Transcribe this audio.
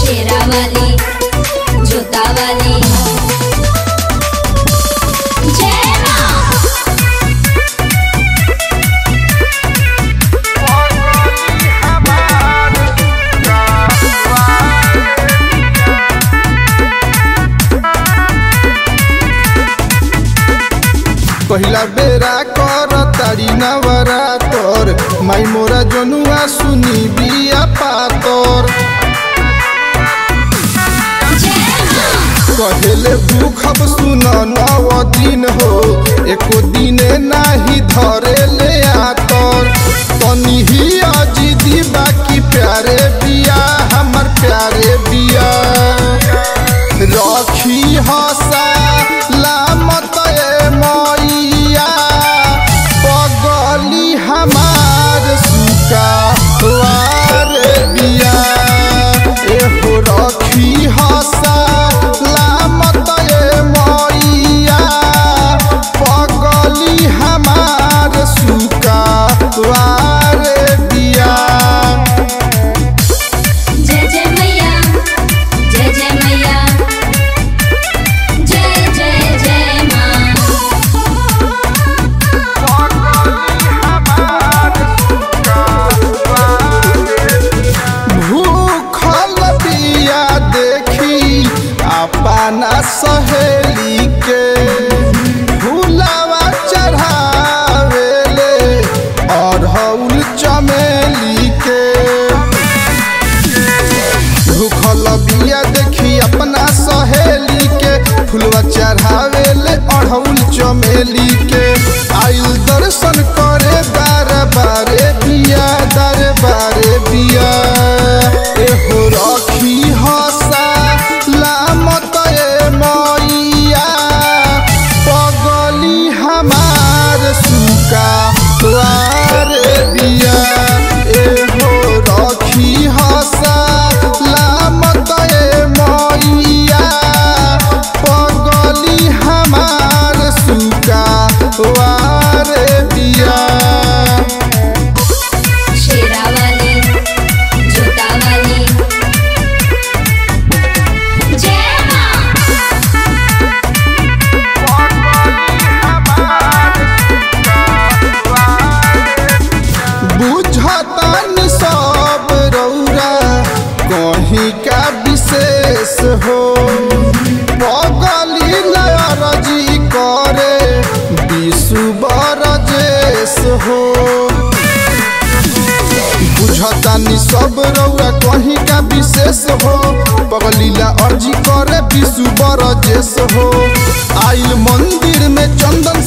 शेरावाली जोतावाली जय माँ पहिला बेरा कर तारी नवरा तोर माई मोरा जनुआ सुनी बिया पातर कहेले भूखब सुन नव दिन हो एको दिने नाही धरे ले आतर तनी ही अजिदी बाकी प्यारे बिया हमर प्यारे बिया रखी हसा लामत ए मैया पगली हमार सुका वार बिया एहो रखी हसा लामत ए मैया पगली हमार सुका वार बिया जय जय मैया जय जय मैया जय जय जय माँ भूखल बिया देखी अपना सहेली के फूलवा चढ़ावेले अढ़ौल चमेली के भूखल बिया देखी अपना सहेली के फूलवा चढ़ावेले अढ़ौल चमेली के आयु दर्शन करे बार बारे बिया दर बारे बिया एहो रखी हसा लामत ए मैया पगली हमार सुका द्वार बिया एहो रखी हसा लामत ए मैया पगली हमार सुका द्वार बिया शेरावाली जोतावाली जय माँ बुझतन सब रौरा कहीं का विशेष हो पगली लरजी करे विशु बरजेश हो बुझतानी सब रौरा कहीं का विशेष हो पगलीला अर्जी करे विशु बरजेश हो आइल मंदिर में चंदन